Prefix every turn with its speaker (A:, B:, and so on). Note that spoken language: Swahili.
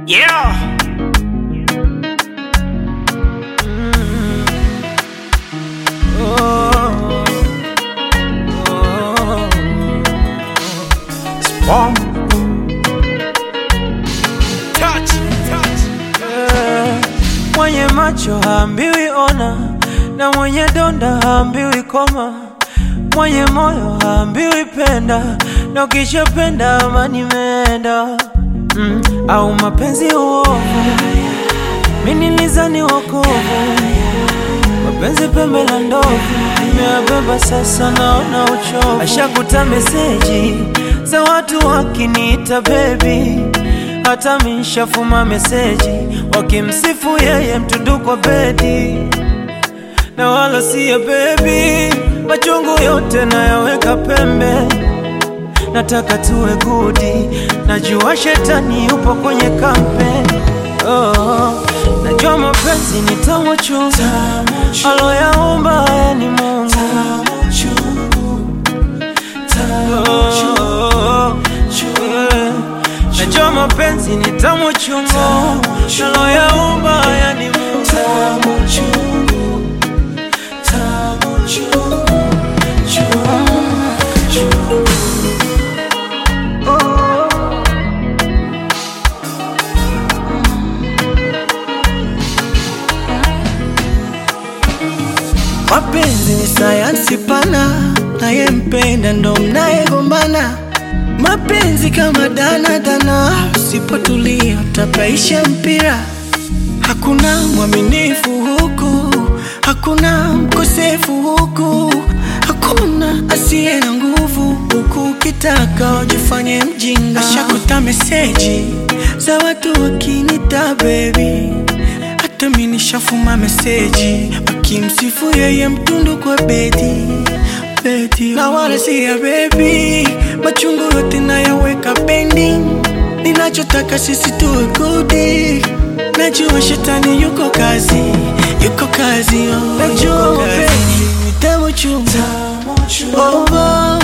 A: Yeah.
B: Oh, oh,
A: Spawn. Touch, touch.
B: eh. Mwenye macho haambiwi ona, na mwenye donda haambiwi koma, mwenye moyo haambiwi penda, na ukishapenda amani imeenda. Mm, au mapenzi uovu, mimi nilizani wokovu, mapenzi pembe la ndovu, nimeyabeba sasa, naona uchovu. Ashakuta meseji za watu wakiniita baby hata mishafuma meseji wakimsifu yeye mtundu kwa bedi na wala siya bebi, machungu yote nayaweka pembe, nataka tuwe gudi, najua shetani yupo kwenye kampe oh, najua mapenzi ni tamu chungu, aloyaumba haya ni Mungu Oh, yeah. Najua mapenzi ni tamu chungu, aloyaumba haya ni Mungu
C: Mapenzi ni sayansi pana, nayempenda ndo mnayegombana. Mapenzi kama dana dana, usipotulia utapaisha mpira. Hakuna mwaminifu huku, hakuna mkosefu huku, hakuna asiye na nguvu huku. Ukitaka ujifanye mjinga, ashakuta meseji za watu wakinita baby hata mi nishafuma meseji wakimsifu yeye mtundu kwa bedi bedi, na wala si ya bebi, machungu yote nayaweka pending. Ninachotaka sisi tuwe gudi, najua shetani yuko kazi, yuko kazi, oh,
B: Najua
C: yuko kazi.
B: mapenzi
C: ni tamu chungu, oh, oh.